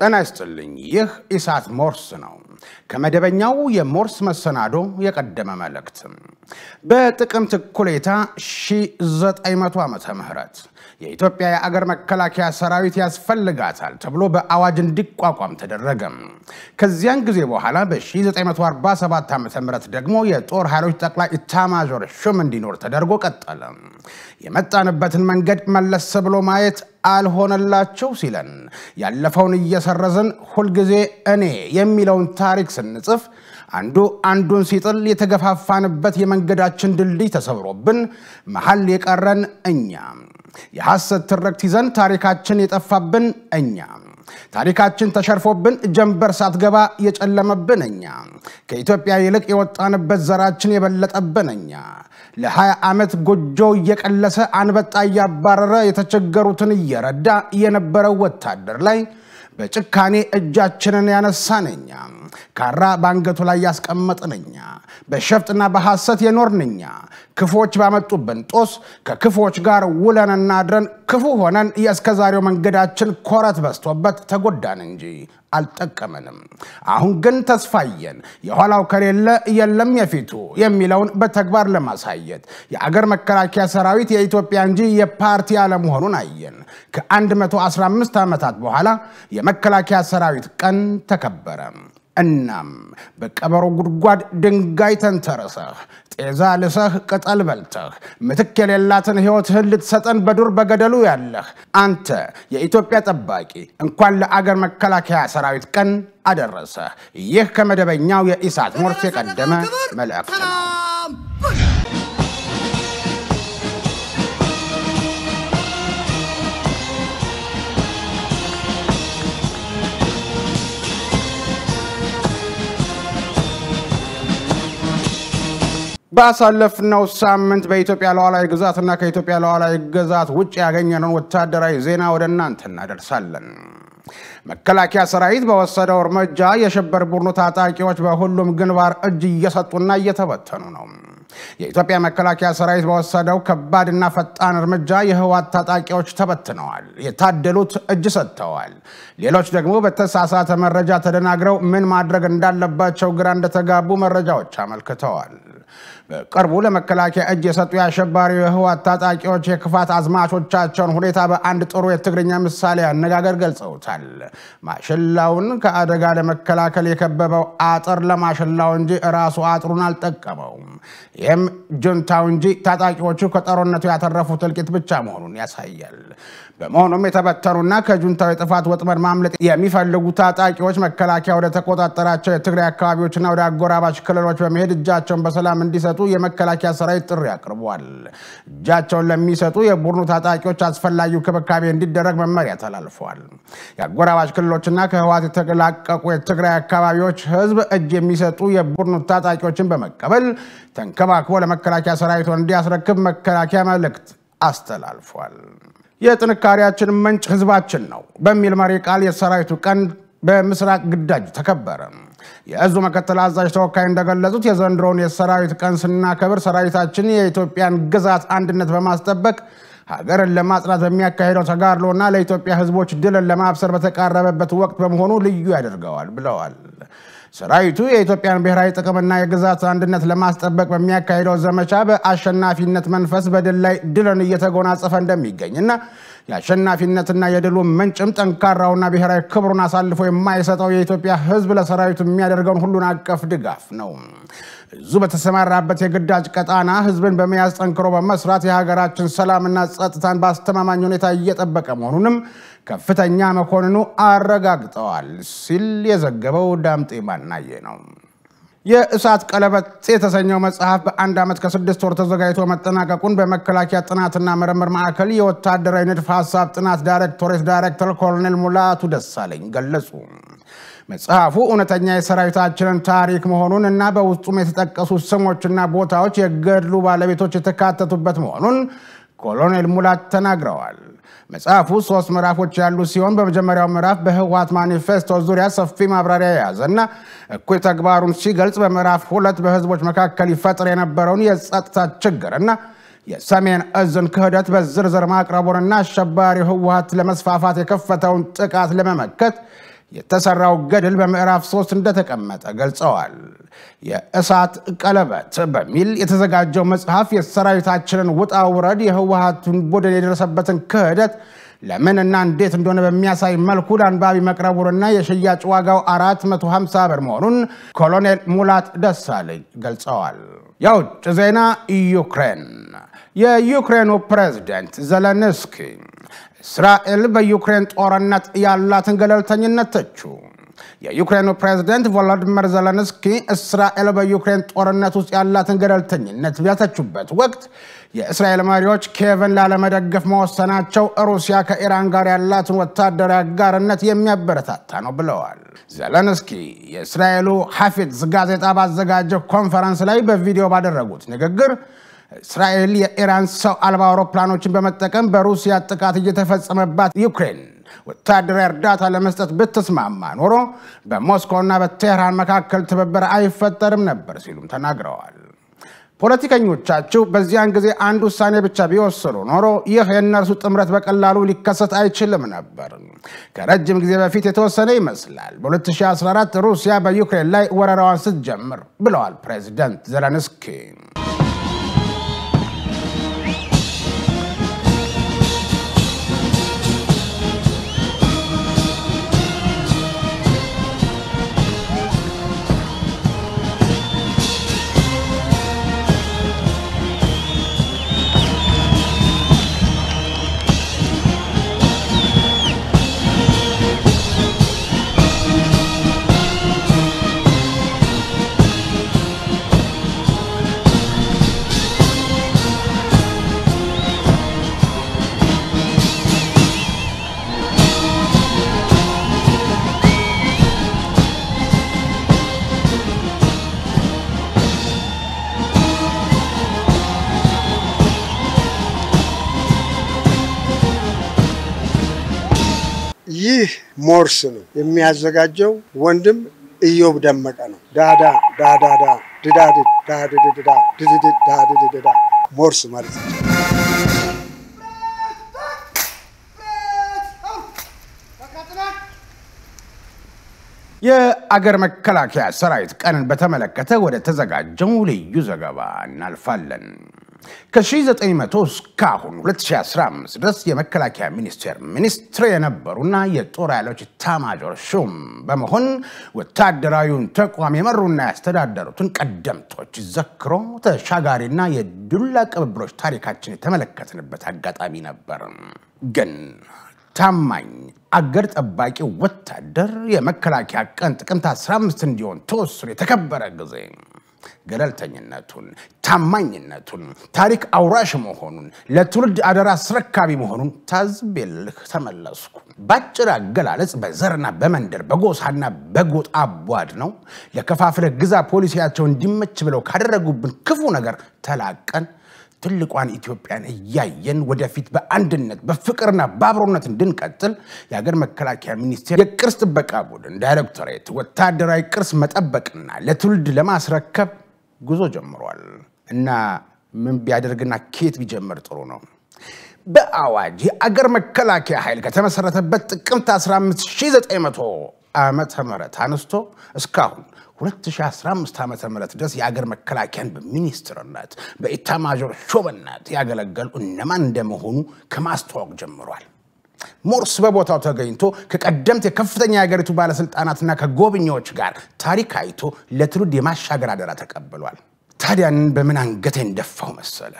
ጤና ይስጥልኝ። ይህ ኢሳት ሞርስ ነው። ከመደበኛው የሞርስ መሰናዶ የቀደመ መልእክት። በጥቅምት እኩሌታ 1900 ዓመተ ምህረት የኢትዮጵያ የአገር መከላከያ ሰራዊት ያስፈልጋታል ተብሎ በአዋጅ እንዲቋቋም ተደረገ። ከዚያን ጊዜ በኋላ በ1947 ዓ ም ደግሞ የጦር ኃይሎች ጠቅላይ ኢታማዦር ሹም እንዲኖር ተደርጎ ቀጠለ። የመጣንበትን መንገድ መለስ ብሎ ማየት አልሆነላቸው ሲለን ያለፈውን እየሰረዝን ሁልጊዜ እኔ የሚለውን ታሪክ ስንጽፍ አንዱ አንዱን ሲጥል የተገፋፋንበት የመንገዳችን ድልድይ ተሰብሮብን መሀል የቀረን እኛ፣ የሐሰት ትርክት ይዘን ታሪካችን የጠፋብን እኛ፣ ታሪካችን ተሸርፎብን ጀንበር ሳትገባ የጨለመብን እኛ፣ ከኢትዮጵያ ይልቅ የወጣንበት ዘራችን የበለጠብን እኛ፣ ለ20 ዓመት ጎጆ እየቀለሰ አንበጣ እያባረረ የተቸገሩትን እየረዳ የነበረው ወታደር ላይ በጭካኔ እጃችንን ያነሳንኛ፣ ካራ በአንገቱ ላይ ያስቀመጥንኛ፣ በሸፍጥና በሐሰት የኖርንኛ፣ ክፎች ባመጡብን ጦስ ከክፎች ጋር ውለንና አድረን ክፉ ሆነን የእስከዛሬው መንገዳችን ኮረት በስቶበት ተጎዳን እንጂ አልጠቀመንም። አሁን ግን ተስፋየን የኋላው ከሌለ የለም የፊቱ የሚለውን በተግባር ለማሳየት የአገር መከላከያ ሰራዊት የኢትዮጵያ እንጂ የፓርቲ አለመሆኑን አየን። ከ115 ዓመታት በኋላ የመከላከያ ሰራዊት ቀን ተከበረ። እናም በቀበሮ ጉድጓድ ድንጋይ ተንተርሰህ ጤዛ ልሰህ ቅጠል በልተህ ምትክ የሌላትን ሕይወትህን ልትሰጠን በዱር በገደሉ ያለህ አንተ የኢትዮጵያ ጠባቂ እንኳን ለአገር መከላከያ ሰራዊት ቀን አደረሰህ። ይህ ከመደበኛው የኢሳት ሞርስ የቀደመ መልእክት ነው። ባሳለፍነው ሳምንት በኢትዮጵያ ሉዓላዊ ግዛትና ከኢትዮጵያ ሉዓላዊ ግዛት ውጭ ያገኘነውን ወታደራዊ ዜና ወደ እናንተ እናደርሳለን። መከላከያ ሰራዊት በወሰደው እርምጃ የሽብር ቡድኑ ታጣቂዎች በሁሉም ግንባር እጅ እየሰጡና እየተበተኑ ነው። የኢትዮጵያ መከላከያ ሰራዊት በወሰደው ከባድና ፈጣን እርምጃ የህወሓት ታጣቂዎች ተበትነዋል። የታደሉት እጅ ሰጥተዋል። ሌሎች ደግሞ በተሳሳተ መረጃ ተደናግረው ምን ማድረግ እንዳለባቸው ግራ እንደተጋቡ መረጃዎች አመልክተዋል። በቅርቡ ለመከላከያ እጅ የሰጡ የአሸባሪው የህወሓት ታጣቂዎች የክፋት አዝማቾቻቸውን ሁኔታ በአንድ ጥሩ የትግርኛ ምሳሌ አነጋገር ገልጸውታል። ማሽላውን ከአደጋ ለመከላከል የከበበው አጥር ለማሽላው እንጂ ራሱ አጥሩን አልጠቀመውም። ይህም ጁንታው እንጂ ታጣቂዎቹ ከጦርነቱ ያተረፉት እልቂት ብቻ መሆኑን ያሳያል። በመሆኑም የተበተኑና ከጁንታው የጥፋት ወጥመድ ማምለጥ የሚፈልጉ ታጣቂዎች መከላከያ ወደ ተቆጣጠራቸው የትግራይ አካባቢዎችና ወደ አጎራባች ክልሎች በመሄድ እጃቸውን በሰላም እንዲሰጡ የመከላከያ ሰራዊት ጥሪ አቅርቧል። እጃቸውን ለሚሰጡ የቡድኑ ታጣቂዎች አስፈላጊው ክብካቤ እንዲደረግ መመሪያ ተላልፏል። የአጎራባች ክልሎችና ከህወሓት የተላቀቁ የትግራይ አካባቢዎች ህዝብ እጅ የሚሰጡ የቡድኑ ታጣቂዎችን በመቀበል ተንከባክቦ ለመከላከያ ሰራዊቱ እንዲያስረክብ መከላከያ መልእክት አስተላልፏል። የጥንካሬያችን ምንጭ ህዝባችን ነው በሚል መሪ ቃል የሰራዊቱ ቀን በምስራቅ ግዳጅ ተከበረ። የእዙ ምክትል አዛዥ ተወካይ እንደገለጹት የዘንድሮውን የሰራዊት ቀን ስናከብር ሰራዊታችን የኢትዮጵያን ግዛት አንድነት በማስጠበቅ ሀገርን ለማጽናት በሚያካሄደው ተጋድሎና ለኢትዮጵያ ህዝቦች ድልን ለማብሰር በተቃረበበት ወቅት በመሆኑ ልዩ ያደርገዋል ብለዋል። ሰራዊቱ የኢትዮጵያን ብሔራዊ ጥቅምና የግዛት አንድነት ለማስጠበቅ በሚያካሂደው ዘመቻ በአሸናፊነት መንፈስ በድል ላይ ድልን እየተጎናጸፈ እንደሚገኝና የአሸናፊነትና የድሉ ምንጭም ጠንካራውና ብሔራዊ ክብሩን አሳልፎ የማይሰጠው የኢትዮጵያ ህዝብ ለሰራዊቱ የሚያደርገውን ሁሉን አቀፍ ድጋፍ ነው። እዙ በተሰማራበት የግዳጅ ቀጣና ህዝብን በመያዝ ጠንክሮ በመስራት የሀገራችን ሰላምና ጸጥታን በአስተማማኝ ሁኔታ እየጠበቀ መሆኑንም ከፍተኛ መኮንኑ አረጋግጠዋል ሲል የዘገበው ዳምጤ ማናየ ነው። የእሳት ቀለበት የተሰኘው መጽሐፍ በአንድ ዓመት ከስድስት ወር ተዘጋጅቶ መጠናቀቁን በመከላከያ ጥናትና ምርምር ማዕከል የወታደራዊ ንድፍ ሀሳብ ጥናት ዳይሬክቶሬት ዳይሬክተር ኮሎኔል ሙላቱ ደሳለኝ ገለጹ። መጽሐፉ እውነተኛ የሰራዊታችንን ታሪክ መሆኑን እና በውስጡም የተጠቀሱ ስሞችና ቦታዎች የገድሉ ባለቤቶች የተካተቱበት መሆኑን ኮሎኔል ሙላት ተናግረዋል። መጽሐፉ ሶስት ምዕራፎች ያሉት ሲሆን በመጀመሪያው ምዕራፍ በህወሓት ማኒፌስቶ ዙሪያ ሰፊ ማብራሪያ የያዘና እኩይ ተግባሩን ሲገልጽ፣ በምዕራፍ ሁለት በህዝቦች መካከል ይፈጥር የነበረውን የጸጥታ ችግርና የሰሜን እዝን ክህደት በዝርዝር ማቅረቡንና አሸባሪው ህወሓት ለመስፋፋት የከፈተውን ጥቃት ለመመከት የተሰራው ገድል በምዕራፍ ሶስት እንደተቀመጠ ገልጸዋል። የእሳት ቀለበት በሚል የተዘጋጀው መጽሐፍ የሰራዊታችንን ውጣ ውረድ፣ የህወሀቱን ቡድን የደረሰበትን ክህደት ለምን እና እንዴት እንደሆነ በሚያሳይ መልኩ ለአንባቢ መቅረቡንና የሽያጭ ዋጋው 450 ብር መሆኑን ኮሎኔል ሙላት ደሳለኝ ገልጸዋል። የውጭ ዜና ዩክሬን የዩክሬኑ ፕሬዝደንት ዘለንስኪ እስራኤል በዩክሬን ጦርነት ያላትን ገለልተኝነት ተቹ። የዩክሬኑ ፕሬዝደንት ቮሎዲሚር ዘለንስኪ እስራኤል በዩክሬን ጦርነት ውስጥ ያላትን ገለልተኝነት ቢያተቹበት ወቅት የእስራኤል መሪዎች ኪየቭን ላለመደገፍ መወሰናቸው ሩሲያ ከኢራን ጋር ያላትን ወታደራዊ አጋርነት የሚያበረታታ ነው ብለዋል። ዘለንስኪ የእስራኤሉ ሐፊትዝ ጋዜጣ ባዘጋጀው ኮንፈረንስ ላይ በቪዲዮ ባደረጉት ንግግር እስራኤል የኢራን ሰው አልባ አውሮፕላኖችን በመጠቀም በሩሲያ ጥቃት እየተፈጸመባት ዩክሬን ወታደራዊ እርዳታ ለመስጠት ብትስማማ ኖሮ በሞስኮና በቴህራን መካከል ትብብር አይፈጠርም ነበር ሲሉም ተናግረዋል። ፖለቲከኞቻችሁ በዚያን ጊዜ አንድ ውሳኔ ብቻ ቢወስኑ ኖሮ ይህ የእነርሱ ጥምረት በቀላሉ ሊከሰት አይችልም ነበር። ከረጅም ጊዜ በፊት የተወሰነ ይመስላል በ2014 ሩሲያ በዩክሬን ላይ ወረራዋን ስትጀምር ብለዋል ፕሬዚደንት ዘለንስኪ። ይህ ሞርስ ነው የሚያዘጋጀው ወንድም ኢዮብ ደመቀ ነው። ዳዳ ዳዳዳ ድዳድ ዳድድዳ ድድድ ዳድድዳ ሞርስ ማለት ነው። የአገር መከላከያ ሰራዊት ቀንን በተመለከተ ወደ ተዘጋጀው ልዩ ዘገባ እናልፋለን። ከ1900 እስካሁን 2015 ድረስ የመከላከያ ሚኒስቴር ሚኒስትር የነበሩና የጦር ኃይሎች ኤታማዦር ሹም በመሆን ወታደራዊውን ተቋም የመሩና ያስተዳደሩትን ቀደምቶች ዘክሮ ተሻጋሪና የዱላ ቅብብሎች ታሪካችን የተመለከትንበት አጋጣሚ ነበር። ግን ታማኝ አገር ጠባቂ ወታደር የመከላከያ ቀን ጥቅምት 15 እንዲሆን ተወስኖ የተከበረ ጊዜ ገለልተኝነቱን፣ ታማኝነቱን፣ ታሪክ አውራሽ መሆኑን፣ ለትውልድ አደራ አስረካቢ መሆኑን ታዝቤልህ ተመለስኩ። በአጭር አገላለጽ በዘርና በመንደር በጎሳና በጎጥ አቧድ ነው ለከፋፍለ ግዛ ፖሊሲያቸው እንዲመች ብለው ካደረጉብን ክፉ ነገር ተላቀን ትልቋን ኢትዮጵያን እያየን ወደፊት በአንድነት በፍቅርና በአብሮነት እንድንቀጥል የሀገር መከላከያ ሚኒስቴር የቅርስ ጥበቃ ቡድን ዳይሬክቶሬት ወታደራዊ ቅርስ መጠበቅና ለትውልድ ለማስረከብ ጉዞ ጀምሯል እና ምን ቢያደርግና ኬት ቢጀምር ጥሩ ነው? በአዋጅ የአገር መከላከያ ኃይል ከተመሰረተበት ጥቅምት 15900 ዓመተ ምህረት አንስቶ እስካሁን 2015 ዓ ም ድረስ የአገር መከላከያን በሚኒስትርነት በኢታማዦር ሹምነት ያገለገሉ እነማን እንደመሆኑ ከማስተዋወቅ ጀምሯል። ሞርስ በቦታው ተገኝቶ ከቀደምት የከፍተኛ የሀገሪቱ ባለስልጣናትና ከጎብኚዎች ጋር ታሪክ አይቶ ለትውልድ የማሻገር አደራ ተቀብሏል። ታዲያን በምን አንገቴ እንደፋው መሰለ?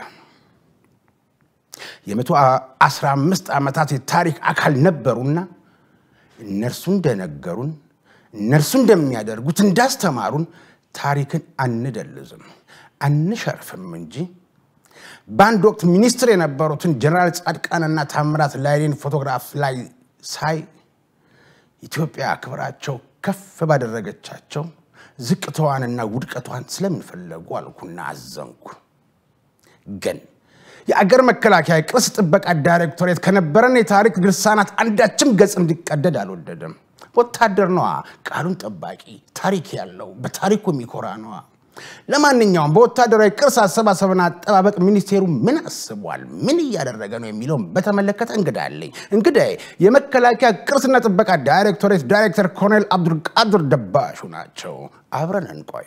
የመቶ አስራ አምስት ዓመታት የታሪክ አካል ነበሩና እነርሱ እንደነገሩን እነርሱ እንደሚያደርጉት እንዳስተማሩን ታሪክን አንደልዝም አንሸርፍም እንጂ በአንድ ወቅት ሚኒስትር የነበሩትን ጀነራል ጻድቃንና ታምራት ላይኔን ፎቶግራፍ ላይ ሳይ ኢትዮጵያ ክብራቸው ከፍ ባደረገቻቸው ዝቅታዋንና ውድቀቷን ስለምንፈለጉ አልኩና አዘንኩ። ግን የአገር መከላከያ ቅርስ ጥበቃ ዳይሬክቶሬት ከነበረን የታሪክ ድርሳናት አንዳችም ገጽ እንዲቀደድ አልወደደም። ወታደር ነዋ፣ ቃሉን ጠባቂ፣ ታሪክ ያለው በታሪኩ የሚኮራ ነዋ። ለማንኛውም በወታደራዊ ቅርስ አሰባሰብና አጠባበቅ ሚኒስቴሩ ምን አስቧል፣ ምን እያደረገ ነው የሚለውን በተመለከተ እንግዳ አለኝ። እንግዳዬ የመከላከያ ቅርስና ጥበቃ ዳይሬክቶሬት ዳይሬክተር ኮሎኔል አብዱልቃድር ደባሹ ናቸው። አብረን እንቆይ።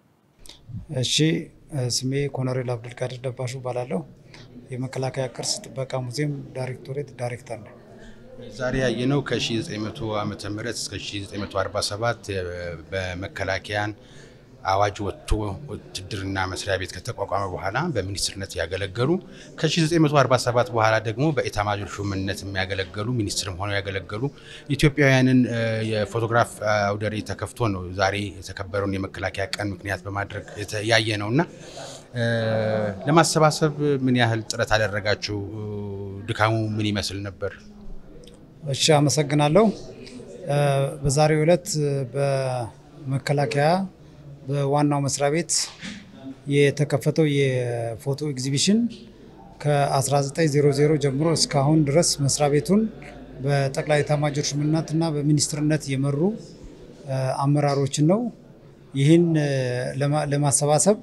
እሺ፣ ስሜ ኮሎኔል አብዱልቃድር ደባሹ እባላለሁ። የመከላከያ ቅርስ ጥበቃ ሙዚየም ዳይሬክቶሬት ዳይሬክተር ነው። ዛሬ ያየነው ከ1900 ዓመተ ምህረት እስከ 1947 በመከላከያን አዋጅ ወጥቶ ውትድርና መስሪያ ቤት ከተቋቋመ በኋላ በሚኒስትርነት ያገለገሉ ከ1947 በኋላ ደግሞ በኢታማዦር ሹምነት የሚያገለገሉ ሚኒስትርም ሆነው ያገለገሉ ኢትዮጵያውያንን የፎቶግራፍ አውደ ርዕይ ተከፍቶ ነው ዛሬ የተከበረውን የመከላከያ ቀን ምክንያት በማድረግ ያየ ነው እና ለማሰባሰብ ምን ያህል ጥረት አደረጋችሁ? ድካሙ ምን ይመስል ነበር? እሺ፣ አመሰግናለሁ። በዛሬው ዕለት በመከላከያ በዋናው መስሪያ ቤት የተከፈተው የፎቶ ኤግዚቢሽን ከ1900 ጀምሮ እስካሁን ድረስ መስሪያ ቤቱን በጠቅላይ ኤታማዦር ሹምነትና በሚኒስትርነት የመሩ አመራሮችን ነው። ይህን ለማሰባሰብ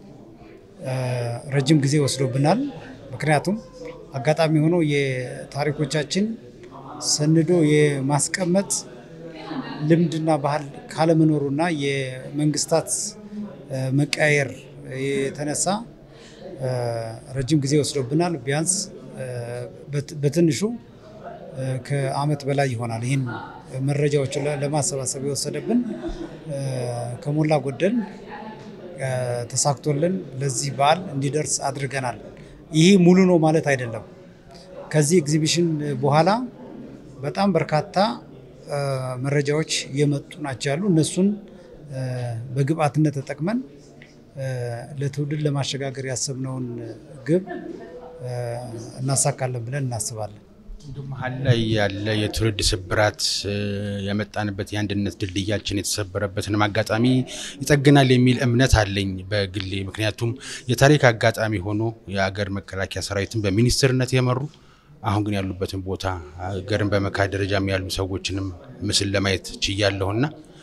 ረጅም ጊዜ ወስዶብናል። ምክንያቱም አጋጣሚ ሆኖ የታሪኮቻችን ሰንዶ የማስቀመጥ ልምድና ባህል ካለመኖሩና የመንግስታት መቀያየር የተነሳ ረጅም ጊዜ ወስዶብናል። ቢያንስ በትንሹ ከዓመት በላይ ይሆናል። ይህን መረጃዎችን ለማሰባሰብ የወሰደብን ከሞላ ጎደል ተሳክቶልን ለዚህ በዓል እንዲደርስ አድርገናል። ይህ ሙሉ ነው ማለት አይደለም። ከዚህ ኤግዚቢሽን በኋላ በጣም በርካታ መረጃዎች የመጡ ናቸው ያሉ እነሱን በግብአትነት ተጠቅመን ለትውልድ ለማሸጋገር ያሰብነውን ግብ እናሳካለን ብለን እናስባለን። መሀል ላይ ያለ የትውልድ ስብራት የመጣንበት የአንድነት ድልድያችን የተሰበረበትንም አጋጣሚ ይጠግናል የሚል እምነት አለኝ በግሌ። ምክንያቱም የታሪክ አጋጣሚ ሆኖ የሀገር መከላከያ ሰራዊትን በሚኒስትርነት የመሩ አሁን ግን ያሉበትን ቦታ ሀገርን በመካድ ደረጃም ያሉ ሰዎችንም ምስል ለማየት ችያለሁና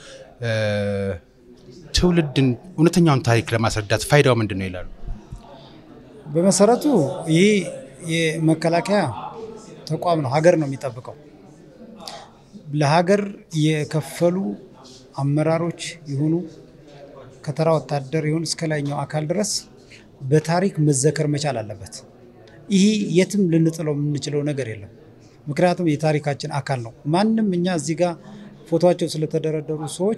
ትውልድን እውነተኛውን ታሪክ ለማስረዳት ፋይዳው ምንድን ነው ይላሉ? በመሰረቱ ይህ የመከላከያ ተቋም ነው፣ ሀገር ነው የሚጠብቀው። ለሀገር የከፈሉ አመራሮች ይሁኑ ከተራ ወታደር ይሁን እስከ ላይኛው አካል ድረስ በታሪክ መዘከር መቻል አለበት። ይህ የትም ልንጥለው የምንችለው ነገር የለም። ምክንያቱም የታሪካችን አካል ነው። ማንም እኛ እዚህ ጋር ፎቶቸው ስለተደረደሩ ሰዎች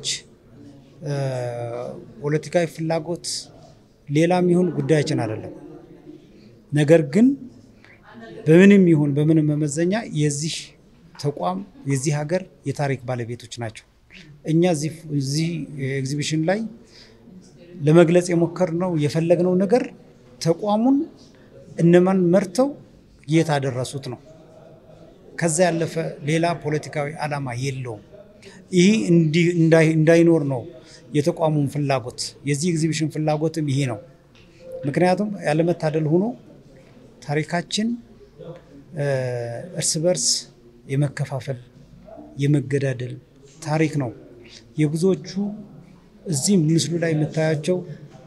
ፖለቲካዊ ፍላጎት ሌላም ይሁን ጉዳያችን አይደለም። ነገር ግን በምንም ይሁን በምንም መመዘኛ የዚህ ተቋም የዚህ ሀገር የታሪክ ባለቤቶች ናቸው። እኛ እዚህ ኤግዚቢሽን ላይ ለመግለጽ የሞከርነው የፈለግነው ነገር ተቋሙን እነማን መርተው የት አደረሱት ነው። ከዛ ያለፈ ሌላ ፖለቲካዊ ዓላማ የለውም። ይህ እንዳይኖር ነው የተቋሙን ፍላጎት። የዚህ ኤግዚቢሽን ፍላጎትም ይሄ ነው። ምክንያቱም ያለመታደል ሆኖ ታሪካችን እርስ በርስ የመከፋፈል የመገዳደል ታሪክ ነው። የብዙዎቹ እዚህ ምስሉ ላይ የምታያቸው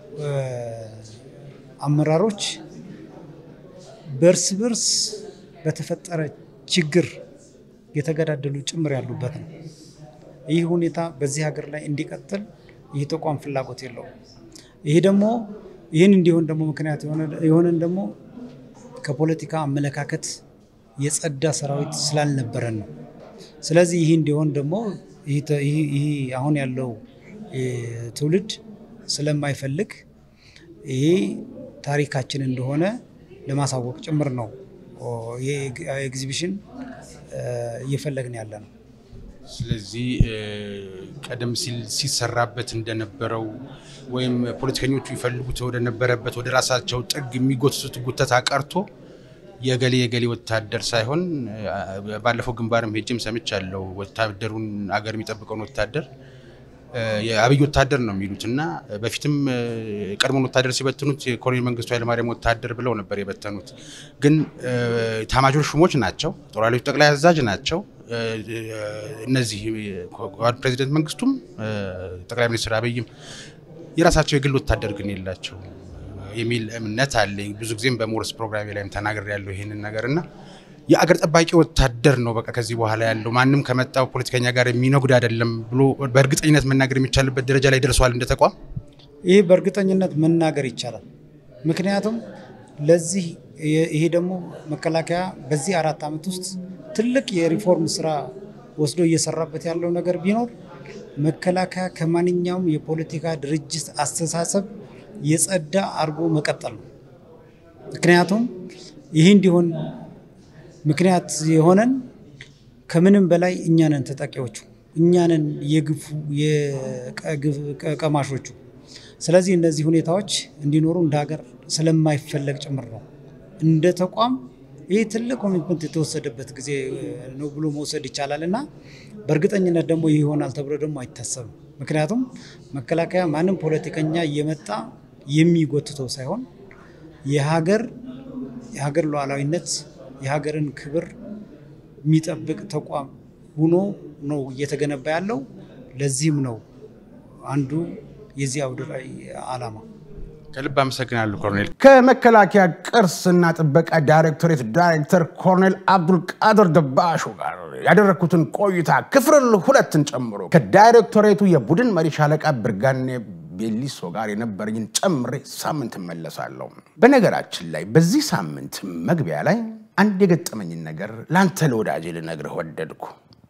አመራሮች በእርስ በርስ በተፈጠረ ችግር የተገዳደሉ ጭምር ያሉበት ነው። ይህ ሁኔታ በዚህ ሀገር ላይ እንዲቀጥል ይህ ተቋም ፍላጎት የለውም። ይህ ደግሞ ይህን እንዲሆን ደግሞ ምክንያት የሆነን ደግሞ ከፖለቲካ አመለካከት የጸዳ ሰራዊት ስላልነበረን ነው። ስለዚህ ይህ እንዲሆን ደግሞ ይህ አሁን ያለው ትውልድ ስለማይፈልግ ይሄ ታሪካችን እንደሆነ ለማሳወቅ ጭምር ነው ይህ ኤግዚቢሽን እየፈለግን ያለ ነው። ስለዚህ ቀደም ሲል ሲሰራበት እንደነበረው ወይም ፖለቲከኞቹ ይፈልጉት ወደነበረበት ወደ ራሳቸው ጥግ የሚጎትቱት ጉተታ ቀርቶ የገሌ የገሌ ወታደር ሳይሆን ባለፈው ግንባርም ሄጄም ሰምቻለሁ። ወታደሩን አገር የሚጠብቀውን ወታደር የአብይ ወታደር ነው የሚሉት እና በፊትም የቀድሞውን ወታደር ሲበትኑት የኮሎኔል መንግስቱ ኃይለማርያም ወታደር ብለው ነበር የበተኑት። ግን ኤታማዦር ሹሞች ናቸው፣ ጦር ኃይሎች ጠቅላይ አዛዥ ናቸው። እነዚህ ፕሬዚደንት መንግስቱም ጠቅላይ ሚኒስትር አብይም የራሳቸው የግል ወታደር ግን የላቸው የሚል እምነት አለኝ። ብዙ ጊዜም በሞርስ ፕሮግራሜ ላይም ተናግሬ ያለው ይሄንን ነገር እና የአገር ጠባቂ ወታደር ነው በቃ ከዚህ በኋላ ያለው ማንም ከመጣው ፖለቲከኛ ጋር የሚነጉድ አይደለም ብሎ በእርግጠኝነት መናገር የሚቻልበት ደረጃ ላይ ደርሷል እንደ ተቋም። ይህ በእርግጠኝነት መናገር ይቻላል። ምክንያቱም ለዚህ ይሄ ደግሞ መከላከያ በዚህ አራት ዓመት ውስጥ ትልቅ የሪፎርም ስራ ወስዶ እየሰራበት ያለው ነገር ቢኖር መከላከያ ከማንኛውም የፖለቲካ ድርጅት አስተሳሰብ የጸዳ አድርጎ መቀጠል ነው። ምክንያቱም ይህ እንዲሆን ምክንያት የሆነን ከምንም በላይ እኛንን ተጠቂዎቹ እኛንን የግፉ የቀማሾቹ። ስለዚህ እነዚህ ሁኔታዎች እንዲኖሩ እንደ ሀገር ስለማይፈለግ ጭምር ነው። እንደ ተቋም ይህ ትልቅ ኮሚትመንት የተወሰደበት ጊዜ ነው ብሎ መውሰድ ይቻላል እና በእርግጠኝነት ደግሞ ይህ ይሆናል ተብሎ ደግሞ አይታሰብም። ምክንያቱም መከላከያ ማንም ፖለቲከኛ እየመጣ የሚጎትተው ሳይሆን የሀገር የሀገር ሉዓላዊነት የሀገርን ክብር የሚጠብቅ ተቋም ሆኖ ነው እየተገነባ ያለው። ለዚህም ነው አንዱ የዚህ አውደ ርዕይ ዓላማ። ከልብ አመሰግናለሁ ኮሎኔል። ከመከላከያ ቅርስና ጥበቃ ዳይሬክቶሬት ዳይሬክተር ኮሎኔል አብዱልቃድር ደባሹ ጋር ያደረግኩትን ቆይታ ክፍል ሁለትን ጨምሮ ከዳይሬክቶሬቱ የቡድን መሪ ሻለቃ ብርጋኔ ቤሊሶ ጋር የነበረኝን ጨምሬ ሳምንት እመለሳለሁ። በነገራችን ላይ በዚህ ሳምንት መግቢያ ላይ አንድ የገጠመኝን ነገር ለአንተ ለወዳጄ ልነግርህ ወደድኩ።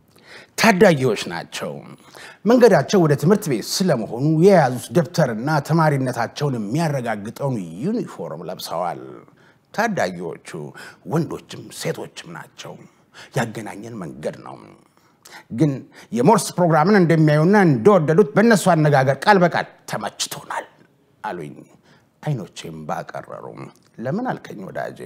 ታዳጊዎች ናቸው። መንገዳቸው ወደ ትምህርት ቤት ስለመሆኑ የያዙት ደብተርና ተማሪነታቸውን የሚያረጋግጠውን ዩኒፎርም ለብሰዋል። ታዳጊዎቹ ወንዶችም ሴቶችም ናቸው። ያገናኘን መንገድ ነው። ግን የሞርስ ፕሮግራምን እንደሚያዩና እንደወደዱት በእነሱ አነጋገር ቃል በቃል ተመችቶናል አሉኝ። አይኖቼም ባቀረሩ። ለምን አልከኝ ወዳጄ?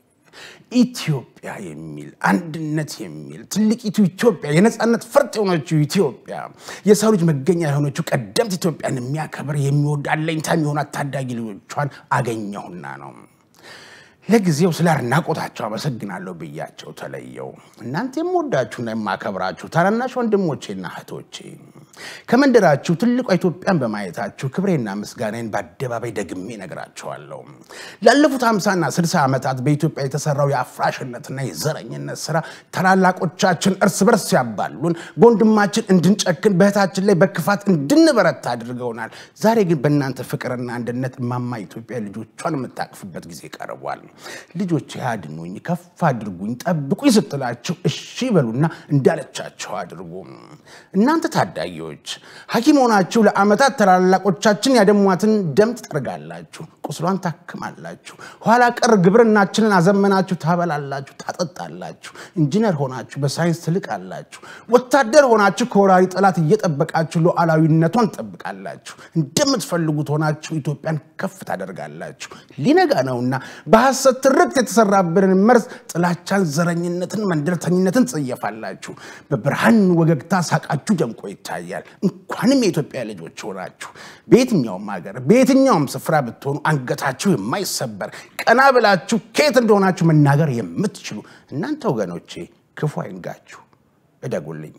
ኢትዮጵያ የሚል አንድነት የሚል ትልቂቱ ኢትዮጵያ የነፃነት ፈርጥ የሆነችው ኢትዮጵያ የሰው ልጅ መገኛ የሆነችው ቀደምት ኢትዮጵያን የሚያከብር የሚወድ አለኝታ የሚሆናት ታዳጊ ልጆቿን አገኘሁና ነው። ለጊዜው ስለ አድናቆታቸው አመሰግናለሁ ብያቸው ተለየው። እናንተ የምወዳችሁና የማከብራችሁ ታናናሽ ወንድሞቼና እህቶቼ ከመንደራችሁ ትልቋ ኢትዮጵያን በማየታችሁ ክብሬና ምስጋናዬን በአደባባይ ደግሜ ነግራችኋለሁ። ላለፉት ሃምሳና ስልሳ ዓመታት በኢትዮጵያ የተሰራው የአፍራሽነትና የዘረኝነት ስራ ታላላቆቻችን እርስ በርስ ሲያባሉን፣ በወንድማችን እንድንጨክን፣ በእህታችን ላይ በክፋት እንድንበረታ አድርገውናል። ዛሬ ግን በእናንተ ፍቅርና አንድነት እማማ ኢትዮጵያ ልጆቿን የምታቅፍበት ጊዜ ቀርቧል። ልጆች ያድኑኝ፣ ከፍ አድርጉኝ፣ ጠብቁኝ ስትላችሁ እሺ በሉና እንዳለቻቸው አድርጉ። እናንተ ታዳጊዎች ሐኪም ሆናችሁ ለዓመታት ታላላቆቻችን ያደሟትን ደም ትጠርጋላችሁ፣ ቁስሏን ታክማላችሁ። ኋላ ቀር ግብርናችንን አዘመናችሁ፣ ታበላላችሁ፣ ታጠጣላችሁ። ኢንጂነር ሆናችሁ በሳይንስ ትልቃላችሁ። ወታደር ሆናችሁ ከወራሪ ጠላት እየጠበቃችሁ ሉዓላዊነቷን ትጠብቃላችሁ። እንደምትፈልጉት ሆናችሁ ኢትዮጵያን ከፍ ታደርጋላችሁ። ሊነጋ ነውና በሐሰት ትርክት የተሰራብንን መርዝ ጥላቻን፣ ዘረኝነትን፣ መንደርተኝነትን ትጸየፋላችሁ። በብርሃን ወገግታ ሳቃችሁ ደምቆ ይታያል። እንኳንም የኢትዮጵያ ልጆች ሆናችሁ በየትኛውም ሀገር በየትኛውም ስፍራ ብትሆኑ አንገታችሁ የማይሰበር ቀና ብላችሁ ከየት እንደሆናችሁ መናገር የምትችሉ እናንተ ወገኖቼ ክፉ አይንጋችሁ፣ እደጉልኝ።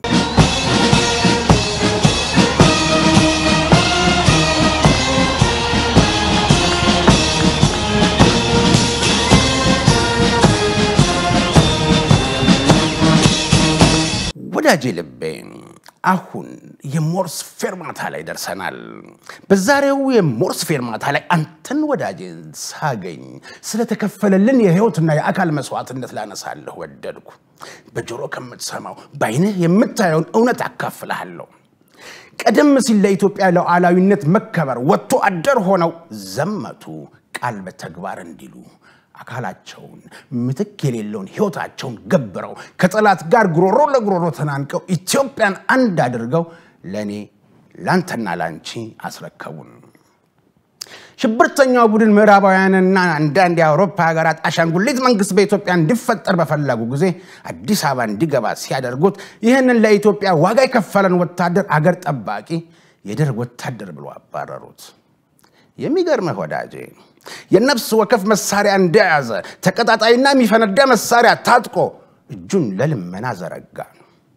ወዳጄ ልቤ አሁን የሞርስ ፌርማታ ላይ ደርሰናል። በዛሬው የሞርስ ፌርማታ ላይ አንተን ወዳጄን ሳገኝ ስለተከፈለልን የህይወትና የአካል መስዋዕትነት ላነሳለሁ ወደድኩ። በጆሮ ከምትሰማው በአይንህ የምታየውን እውነት አካፍልሃለሁ። ቀደም ሲል ለኢትዮጵያ ሉዓላዊነት መከበር ወጥቶ አደር ሆነው ዘመቱ ቃል በተግባር እንዲሉ አካላቸውን ምትክ የሌለውን ህይወታቸውን ገብረው ከጠላት ጋር ጉሮሮ ለጉሮሮ ተናንቀው ኢትዮጵያን አንድ አድርገው ለእኔ ላንተና ላንቺ አስረከቡን። ሽብርተኛው ቡድን ምዕራባውያንና አንዳንድ የአውሮፓ ሀገራት አሻንጉሊት መንግስት በኢትዮጵያ እንዲፈጠር በፈለጉ ጊዜ አዲስ አበባ እንዲገባ ሲያደርጉት ይህንን ለኢትዮጵያ ዋጋ የከፈለን ወታደር አገር ጠባቂ የደርግ ወታደር ብሎ አባረሩት። የሚገርምህ ወዳጄ የነፍስ ወከፍ መሳሪያ እንደያዘ ተቀጣጣይና የሚፈነዳ መሳሪያ ታጥቆ እጁን ለልመና ዘረጋ።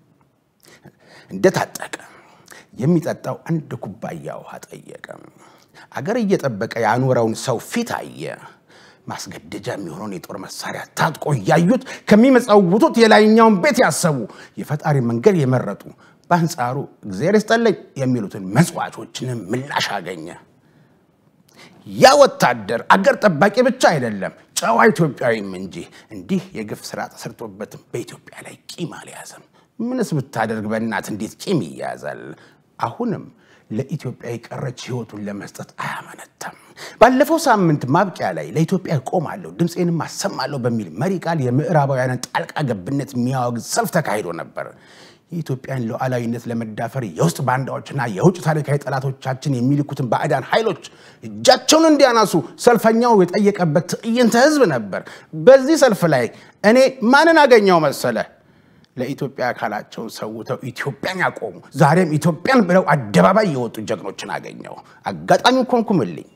እንደታጠቀ የሚጠጣው አንድ ኩባያ ውሃ ጠየቀ። አገር እየጠበቀ ያኖረውን ሰው ፊት አየ። ማስገደጃ የሚሆነውን የጦር መሳሪያ ታጥቆ እያዩት ከሚመጸውቱት የላይኛውን ቤት ያሰቡ የፈጣሪ መንገድ የመረጡ በአንጻሩ እግዚአብሔር ይስጠለኝ የሚሉትን መጽዋቾችንም ምላሽ አገኘ። ያ ወታደር አገር ጠባቂ ብቻ አይደለም፣ ጨዋ ኢትዮጵያዊም እንጂ እንዲህ የግፍ ስራ ተሰርቶበትም በኢትዮጵያ ላይ ቂም አልያዘም። ምንስ ብታደርግ በእናት እንዴት ቂም ይያዛል? አሁንም ለኢትዮጵያ የቀረች ህይወቱን ለመስጠት አያመነታም። ባለፈው ሳምንት ማብቂያ ላይ ለኢትዮጵያ እቆማለሁ ድምፄንም አሰማለሁ በሚል መሪ ቃል የምዕራባውያንን ጣልቃ ገብነት የሚያወግዝ ሰልፍ ተካሂዶ ነበር። የኢትዮጵያን ሉዓላዊነት ለመዳፈር የውስጥ ባንዳዎችና የውጭ ታሪካዊ ጠላቶቻችን የሚልኩትን ባዕዳን ኃይሎች እጃቸውን እንዲያነሱ ሰልፈኛው የጠየቀበት ትዕይንተ ህዝብ ነበር። በዚህ ሰልፍ ላይ እኔ ማንን አገኘው መሰለ? ለኢትዮጵያ አካላቸውን ሰውተው ኢትዮጵያን ያቆሙ ዛሬም ኢትዮጵያን ብለው አደባባይ የወጡ ጀግኖችን አገኘው። አጋጣሚው ኮንኩምልኝ።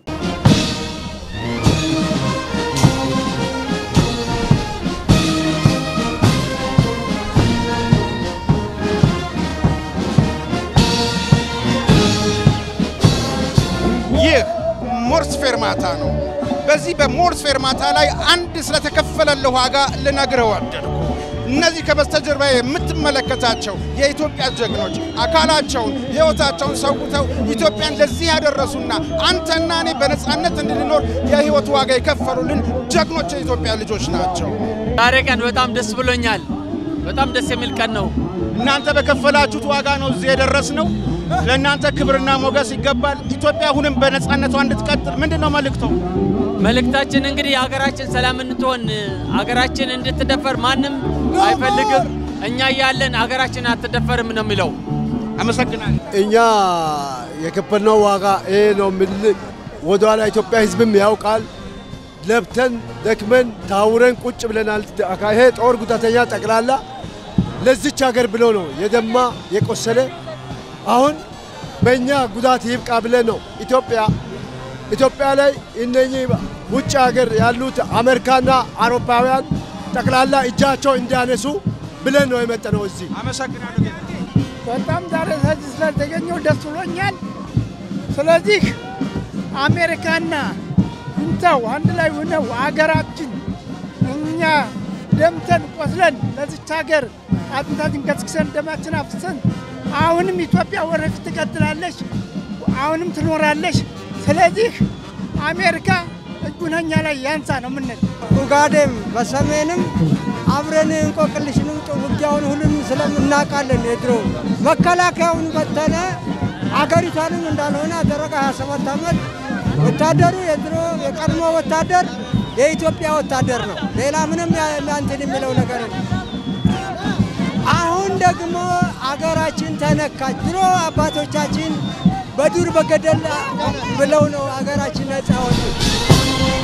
ይህ ሞርስ ፌርማታ ነው። በዚህ በሞርስ ፌርማታ ላይ አንድ ስለተከፈለልህ ዋጋ ልነግርህ ወደድኩ። እነዚህ ከበስተጀርባ የምትመለከታቸው የኢትዮጵያ ጀግኖች አካላቸውን ሕይወታቸውን ሰውተው ኢትዮጵያን ለዚህ ያደረሱና አንተና እኔ በነፃነት እንድንኖር የሕይወት ዋጋ የከፈሉልን ጀግኖች የኢትዮጵያ ልጆች ናቸው። ዛሬ ቀን በጣም ደስ ብሎኛል። በጣም ደስ የሚል ቀን ነው። እናንተ በከፈላችሁት ዋጋ ነው እዚህ የደረስነው። ለእናንተ ክብርና ሞገስ ይገባል። ኢትዮጵያ አሁንም በነፃነቷ እንድትቀጥል ምንድን ነው መልእክቶ? መልእክታችን እንግዲህ ሀገራችን ሰላም እንድትሆን ሀገራችን እንድትደፈር ማንም አይፈልግም። እኛ እያለን ሀገራችን አትደፈርም ነው የሚለው። አመሰግናለሁ። እኛ የከፈልነው ዋጋ ይሄ ነው የሚል ወደኋላ ኢትዮጵያ ሕዝብም ያውቃል። ለብተን ደክመን ታውረን ቁጭ ብለናል። ይሄ ጦር ጉዳተኛ ጠቅላላ ለዚች ሀገር ብሎ ነው የደማ የቆሰለ። አሁን በእኛ ጉዳት ይብቃ ብለን ነው ኢትዮጵያ ኢትዮጵያ ላይ እነኚህ ውጭ ሀገር ያሉት አሜሪካና አውሮፓውያን ጠቅላላ እጃቸው እንዲያነሱ ብለን ነው የመጠነው እዚህ። አመሰግናለሁ። በጣም ዛሬ ሰዚህ ስለተገኘው ደስ ብሎኛል። ስለዚህ አሜሪካና እንተው አንድ ላይ ሆነው አገራችን እኛ ደምተን ቆስለን ለዚች ሀገር አጥንታችን ከስክሰን ደማችን አፍሰን አሁንም ኢትዮጵያ ወደፊት ትቀጥላለች፣ አሁንም ትኖራለች። ስለዚህ አሜሪካ እጁን እኛ ላይ ያንሳ ነው ምንል ኡጋዴም በሰሜንም አብረን እንቆቅልሽንም ውጊያውን ሁሉንም ስለምናውቃለን። የድሮ መከላከያውን በተነ አገሪቷንም እንዳልሆነ አደረገ። 27 ዓመት ወታደሩ የድሮ የቀድሞ ወታደር የኢትዮጵያ ወታደር ነው። ሌላ ምንም እንትን የሚለው ነገር የለም። አሁን ደግሞ አገራችን ተነካች። ድሮ አባቶቻችን በዱር በገደል ብለው ነው አገራችን ነጻ ወጡ።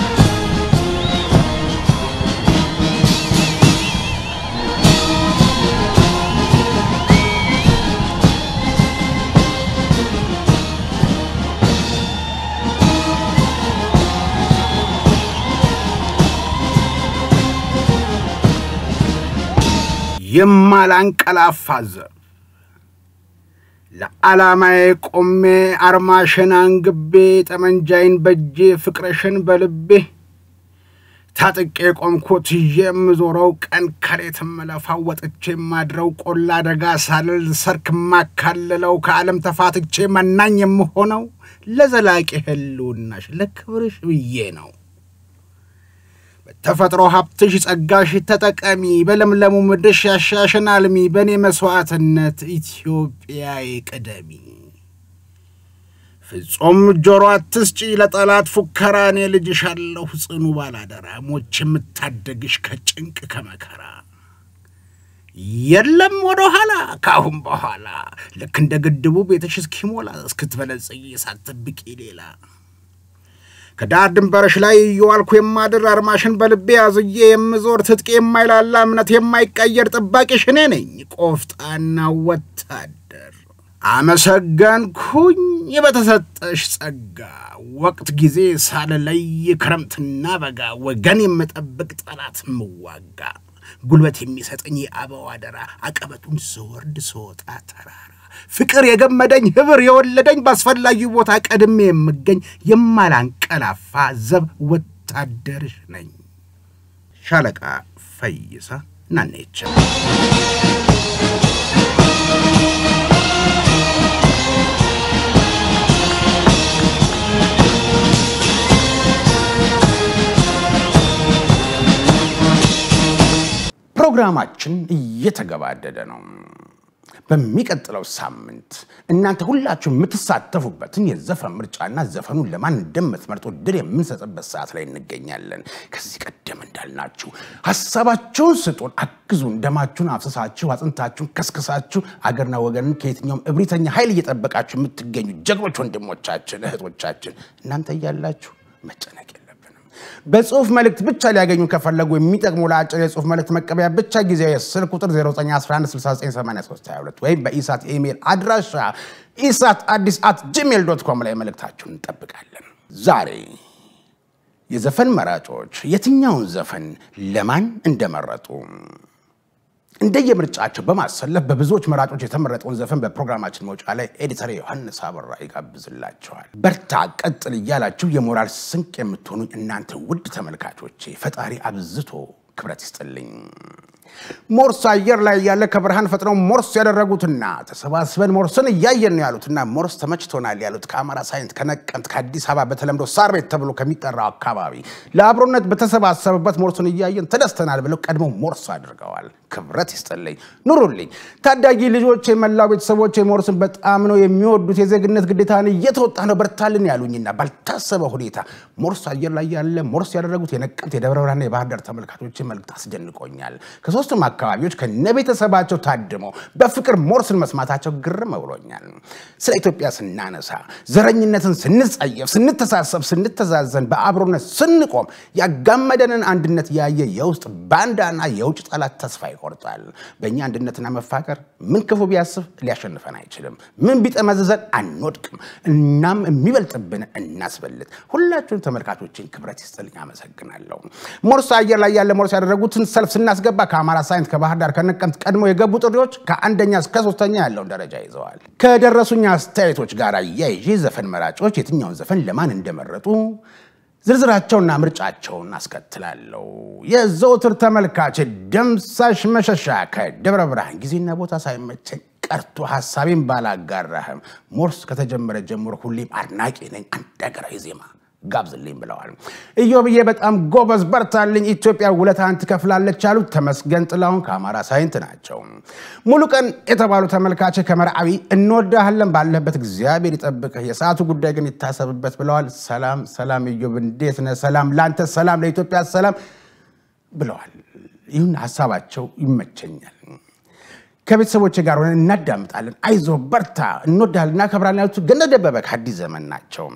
የማላንቀላፋ ዘብ ለዓላማዬ ቆሜ አርማሽን አንግቤ ጠመንጃይን በጄ ፍቅርሽን በልቤ ታጥቄ ቆምኩት ይዤ የምዞረው ቀን ከሌት የምለፋው ወጥቼ የማድረው ቆላ አደጋ ሳልል ሰርክ የማካልለው ከዓለም ተፋትቼ መናኝ የምሆነው ለዘላቂ ህልውናሽ ለክብርሽ ብዬ ነው። በተፈጥሮ ሀብትሽ ጸጋሽ ተጠቀሚ፣ በለምለሙ ምድርሽ ያሻሽን አልሚ፣ በእኔ መስዋዕትነት ኢትዮጵያዬ ቅደሚ። ፍጹም ጆሮ አትስጪ ለጠላት ፉከራ፣ እኔ ልጅሽ አለሁ ጽኑ ባላደራ፣ ሞች የምታደግሽ ከጭንቅ ከመከራ። የለም ወደ ኋላ ከአሁን በኋላ ልክ እንደ ግድቡ ቤትሽ እስኪሞላ እስክትበለጽጊ ሳትጠብቂ ሌላ ከዳር ድንበርሽ ላይ እየዋልኩ የማድር አርማሽን በልቤ አዝዬ የምዞር ትጥቅ የማይላላ እምነት የማይቀየር ጥባቂሽ እኔ ነኝ ቆፍጣና ወታደር። አመሰገንኩኝ በተሰጠሽ ጸጋ ወቅት ጊዜ ሳልለይ ክረምትና በጋ ወገን የምጠብቅ ጠላት ምዋጋ ጉልበት የሚሰጠኝ የአበው አደራ አቀበቱን ስወርድ ስወጣ ተራራ ፍቅር የገመደኝ ህብር የወለደኝ በአስፈላጊው ቦታ ቀድሜ የምገኝ የማላንቀላፋ ዘብ ወታደርሽ ነኝ። ሻለቃ ፈይሳ ናኔቸው ፕሮግራማችን እየተገባደደ ነው። በሚቀጥለው ሳምንት እናንተ ሁላችሁ የምትሳተፉበትን የዘፈን ምርጫና ዘፈኑን ለማን እንደምትመርጡ ድል የምንሰጥበት ሰዓት ላይ እንገኛለን። ከዚህ ቀደም እንዳልናችሁ ሀሳባችሁን ስጡን፣ አግዙን። ደማችሁን አፍስሳችሁ አጥንታችሁን ከስክሳችሁ አገርና ወገንን ከየትኛውም እብሪተኛ ኃይል እየጠበቃችሁ የምትገኙ ጀግኖች ወንድሞቻችን እህቶቻችን እናንተ እያላችሁ መጨነቅ የለብንም። በጽሁፍ መልእክት ብቻ ሊያገኙ ከፈለጉ የሚጠቅሙ ለአጭር የጽሁፍ መልእክት መቀበያ ብቻ ጊዜያዊ የስልክ ቁጥር 0911698322 ወይም በኢሳት ኢሜይል አድራሻ ኢሳት አዲስ አት ጂሜል ዶት ኮም ላይ መልእክታችሁን እንጠብቃለን። ዛሬ የዘፈን መራጮች የትኛውን ዘፈን ለማን እንደመረጡ እንደየምርጫቸው በማሰለፍ በብዙዎች መራጮች የተመረጠውን ዘፈን በፕሮግራማችን መውጫ ላይ ኤዲተር ዮሐንስ አበራ ይጋብዝላቸዋል። በርታ ቀጥል እያላችሁ የሞራል ስንቅ የምትሆኑኝ እናንተ ውድ ተመልካቾቼ ፈጣሪ አብዝቶ ክብረት ይስጥልኝ። ሞርስ አየር ላይ ያለ ከብርሃን ፈጥነው ሞርስ ያደረጉትና ተሰባስበን ሞርስን እያየን ነው ያሉትና ሞርስ ተመችቶናል ያሉት ከአማራ ሳይንት ከነቀምት ከአዲስ አበባ በተለምዶ ሳር ቤት ተብሎ ከሚጠራው አካባቢ ለአብሮነት በተሰባሰበበት ሞርስን እያየን ተደስተናል ብለው ቀድሞ ሞርስ አድርገዋል። ክብረት ይስጥልኝ፣ ኑሩልኝ። ታዳጊ ልጆች፣ የመላው ቤተሰቦች ሞርስን በጣም ነው የሚወዱት። የዜግነት ግዴታን እየተወጣ ነው በርታልን ያሉኝና ባልታሰበ ሁኔታ ሞርስ አየር ላይ ያለ ሞርስ ያደረጉት የነቀምት የደብረ ብርሃንና የባህር ዳር ተመልካቾች መልእክት አስደንቆኛል። ከሶስቱም አካባቢዎች ከነቤተሰባቸው ታድመው በፍቅር ሞርስን መስማታቸው ግርም ብሎኛል። ስለ ኢትዮጵያ ስናነሳ ዘረኝነትን ስንጸየፍ፣ ስንተሳሰብ፣ ስንተዛዘን፣ በአብሮነት ስንቆም ያጋመደንን አንድነት ያየ የውስጥ ባንዳና የውጭ ጠላት ተስፋ ይቆርጣል። በእኛ አንድነትና መፋቀር ምን ክፉ ቢያስብ ሊያሸንፈን አይችልም። ምን ቢጠመዝዘን አንወድቅም። እናም የሚበልጥብን እናስበልጥ። ሁላችሁም ተመልካቾችን ክብረት ይስጥልኝ፣ አመሰግናለሁ። ሞርስ አየር ላይ ያለ ሞርስ ያደረጉትን ሰልፍ ስናስገባ ከአማራ ሳይንት ከባህር ዳር ከነቀምት ቀድሞ የገቡ ጥሪዎች ከአንደኛ እስከ ሶስተኛ ያለውን ደረጃ ይዘዋል። ከደረሱኝ አስተያየቶች ጋር አያይዤ ዘፈን መራጮች የትኛውን ዘፈን ለማን እንደመረጡ ዝርዝራቸውና ምርጫቸውን አስከትላለሁ። የዘውትር ተመልካች ደምሳሽ መሸሻ ከደብረ ብርሃን ጊዜና ቦታ ሳይመቸኝ ቀርቶ ሀሳቤን ባላጋራህም ሞርስ ከተጀመረ ጀምሮ ሁሌም አድናቂ ነኝ። አንድ ሀገራዊ ዜማ ጋብዝልኝ ብለዋል። ኢዮብዬ በጣም ጎበዝ በርታልኝ፣ ኢትዮጵያ ውለታን ትከፍላለች ያሉት ተመስገን ጥላሁን ከአማራ ሳይንት ናቸው። ሙሉ ቀን የተባሉ ተመልካች ከመርዓዊ እንወዳሃለን፣ ባለህበት እግዚአብሔር ይጠብቅህ፣ የሰዓቱ ጉዳይ ግን ይታሰብበት ብለዋል። ሰላም ሰላም፣ ኢዮብ እንዴት ነህ? ሰላም ለአንተ፣ ሰላም ለኢትዮጵያ፣ ሰላም ብለዋል። ይሁን ሀሳባቸው ይመቸኛል። ከቤተሰቦች ጋር ሆነን እናዳምጣለን። አይዞ በርታ፣ እንወዳለን፣ እናከብራለን ያሉት ገነት ደበበ ከአዲስ ዘመን ናቸው።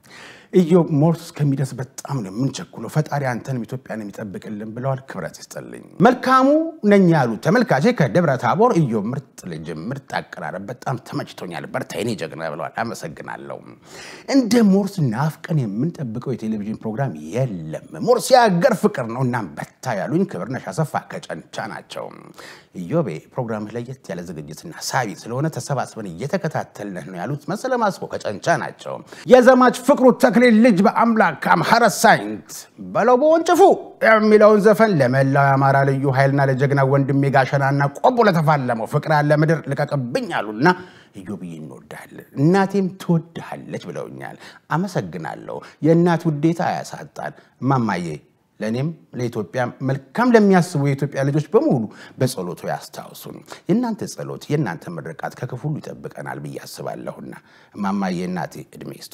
ኢዮብ ሞርስ እስከሚደርስ በጣም ነው የምንቸኩለው። ፈጣሪ አንተንም ኢትዮጵያን የሚጠብቅልን ብለዋል። ክብረት ይስጥልኝ። መልካሙ ነኝ ያሉት ተመልካቼ ከደብረ ታቦር ኢዮብ ምርጥ ልጅ ምርጥ አቀራረብ በጣም ተመችቶኛል፣ በርታ የኔ ጀግና ብለዋል። አመሰግናለሁ። እንደ ሞርስ ናፍቀን የምንጠብቀው የቴሌቪዥን ፕሮግራም የለም። ሞርስ የሀገር ፍቅር ነው። እናም በርታ ያሉኝ ክብርነሽ አሰፋ ከጨንቻ ናቸው። ኢዮቤ ፕሮግራምህ ለየት ያለ ዝግጅትና ሳቢ ስለሆነ ተሰባስበን እየተከታተልንህ ነው ያሉት መሰለ ማስኮ ከጨንቻ ናቸው። የዘማች ፍቅሩ ተክሌ ልጅ በአምላክ አምሐረ ሳይንት በለው በወንጭፉ የሚለውን ዘፈን ለመላው የአማራ ልዩ ኃይልና ለጀግና ወንድሜ ጋሸናና ቆቦ ለተፋለመው ፍቅር ያለ ምድር ልቀቅብኝ አሉና ኢዮብዬ እንወድሃለን እናቴም ትወድሃለች ብለውኛል። አመሰግናለሁ። የእናት ውዴታ አያሳጣን ማማዬ ለእኔም ለኢትዮጵያ መልካም ለሚያስቡ የኢትዮጵያ ልጆች በሙሉ በጸሎቱ ያስታውሱን። የእናንተ ጸሎት የእናንተ ምርቃት ከክፉ ሁሉ ይጠብቀናል ብዬ አስባለሁና እማማዬ እናቴ እድሜ ይስጦ።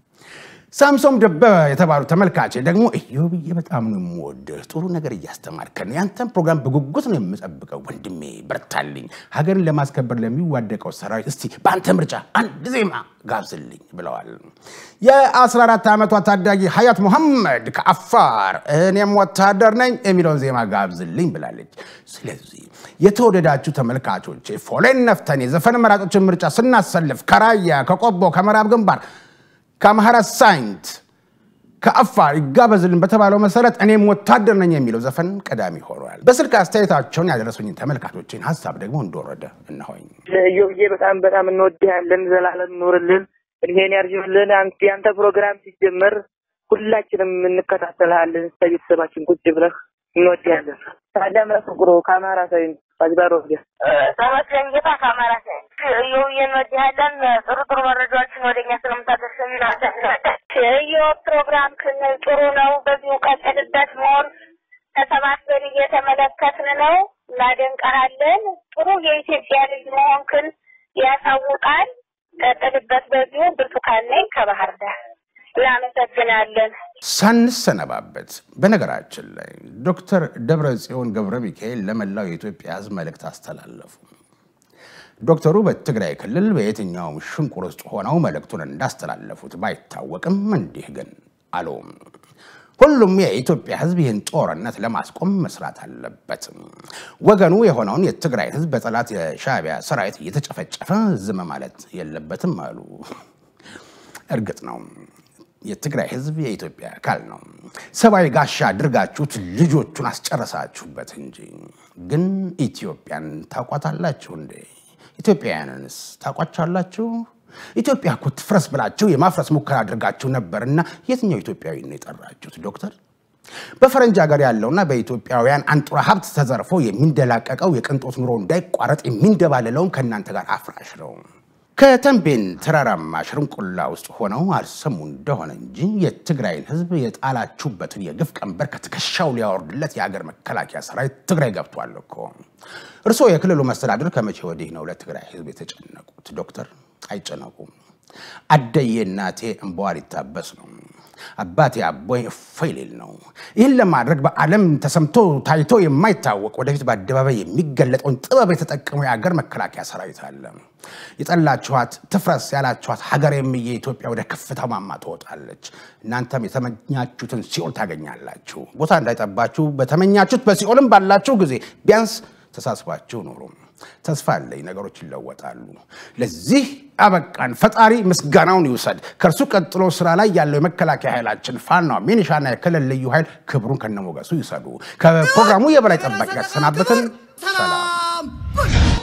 ሳምሶም ደበበ የተባሉ ተመልካቼ ደግሞ ኢዮብዬ በጣም ነው የምወድህ፣ ጥሩ ነገር እያስተማርከን ነው። ያንተን ፕሮግራም በጉጉት ነው የምጠብቀው። ወንድሜ በርታልኝ። ሀገርን ለማስከበር ለሚዋደቀው ሰራዊት እስቲ በአንተ ምርጫ አንድ ዜማ ጋብዝልኝ ብለዋል። የ14 ዓመቷ ታዳጊ ሀያት ሙሐመድ ከአፋር እኔም ወታደር ነኝ የሚለውን ዜማ ጋብዝልኝ ብላለች። ስለዚህ የተወደዳችሁ ተመልካቾች ፎሌን ነፍተን የዘፈን መራጮችን ምርጫ ስናሰልፍ ከራያ ከቆቦ ከምዕራብ ግንባር ከአምሐራ ሳይንት ከአፋር ይጋበዝልን በተባለው መሰረት እኔም ወታደር ነኝ የሚለው ዘፈን ቀዳሚ ሆኗል። በስልክ አስተያየታቸውን ያደረሱኝን ተመልካቾችን ሀሳብ ደግሞ እንደወረደ እነሆኝ። እዮብዬ በጣም በጣም እንወድሃለን። ዘላለም ኑርልን፣ እድሜን ያርጅልን። አንተ ያንተ ፕሮግራም ሲጀመር ሁላችንም እንከታተልሃለን። ከቤተሰባችን ቁጭ ብለህ እንወድሃለን። ታዳም ፍቅሩ ከአማራ ሳይን አጅባሮ ወዲያ ተመስገን ጌታ ከአማራ ሳይን እዮብዬ እንወድሃለን። ጥሩ ጥሩ መረጃዎችን ወደኛ ስለምታደርሰን እዮ ፕሮግራም ክን ጥሩ ነው። በዚሁ ቀጥልበት። መሆን ተሰባስበን እየተመለከትን ነው። እናደንቀሃለን። ጥሩ የኢትዮጵያ ልጅ መሆንክን ያሳውቃል። ቀጥልበት። በዚሁ ብርቱካን ነኝ ከባህር ዳር። እናመሰግናለን። ሳንሰነባበት በነገራችን ላይ ዶክተር ደብረ ጽዮን ገብረ ሚካኤል ለመላው የኢትዮጵያ ሕዝብ መልእክት አስተላለፉ። ዶክተሩ በትግራይ ክልል በየትኛውም ሽንቁር ውስጥ ሆነው መልእክቱን እንዳስተላለፉት ባይታወቅም እንዲህ ግን አሉ። ሁሉም የኢትዮጵያ ሕዝብ ይህን ጦርነት ለማስቆም መስራት አለበት። ወገኑ የሆነውን የትግራይ ሕዝብ በጠላት የሻዕቢያ ሰራዊት እየተጨፈጨፈ ዝም ማለት የለበትም አሉ። እርግጥ ነው የትግራይ ህዝብ የኢትዮጵያ አካል ነው። ሰብአዊ ጋሻ አድርጋችሁት ልጆቹን አስጨረሳችሁበት እንጂ ግን ኢትዮጵያን ታውቋታላችሁ እንዴ? ኢትዮጵያውያንንስ ታውቋቻላችሁ? ኢትዮጵያ እኮ ትፍረስ ብላችሁ የማፍረስ ሙከራ አድርጋችሁ ነበርና የትኛው ኢትዮጵያዊ ነው የጠራችሁት? ዶክተር በፈረንጅ ሀገር ያለውና በኢትዮጵያውያን አንጡራ ሀብት ተዘርፎ የሚንደላቀቀው የቅንጦት ኑሮ እንዳይቋረጥ የሚንደባለለውም ከእናንተ ጋር አፍራሽ ነው። ከተንቤን ተራራማ ሽርንቁላ ውስጥ ሆነው አልሰሙ እንደሆነ እንጂ የትግራይን ህዝብ የጣላችሁበትን የግፍ ቀንበር ከትከሻው ሊያወርድለት የሀገር መከላከያ ሰራዊት ትግራይ ገብቷል እኮ። እርስዎ የክልሉ መስተዳድር ከመቼ ወዲህ ነው ለትግራይ ህዝብ የተጨነቁት? ዶክተር አይጨነቁም። አደዬ እናቴ እንባዋ ሊታበስ ነው። አባቴ አቦይ እፎይ ሊል ነው። ይህን ለማድረግ በዓለም ተሰምቶ ታይቶ የማይታወቅ ወደፊት በአደባባይ የሚገለጠውን ጥበብ የተጠቀመው የአገር መከላከያ ሰራዊት አለ። የጠላችኋት ትፍረስ ያላችኋት ሀገሬም የኢትዮጵያ ወደ ከፍታ ማማ ትወጣለች። እናንተም የተመኛችሁትን ሲኦል ታገኛላችሁ። ቦታ እንዳይጠባችሁ በተመኛችሁት በሲኦልም ባላችሁ ጊዜ ቢያንስ ተሳስባችሁ ኑሩ። ተስፋ አለኝ ነገሮች ይለወጣሉ። ለዚህ አበቃን። ፈጣሪ ምስጋናውን ይውሰድ። ከእርሱ ቀጥሎ ስራ ላይ ያለው የመከላከያ ኃይላችን ፋኖ፣ ሚኒሻና የክልል ልዩ ኃይል ክብሩን ከነሞገሱ ይውሰዱ። ከፕሮግራሙ የበላይ ጠባቂ ጋር ተሰናበትን። ሰላም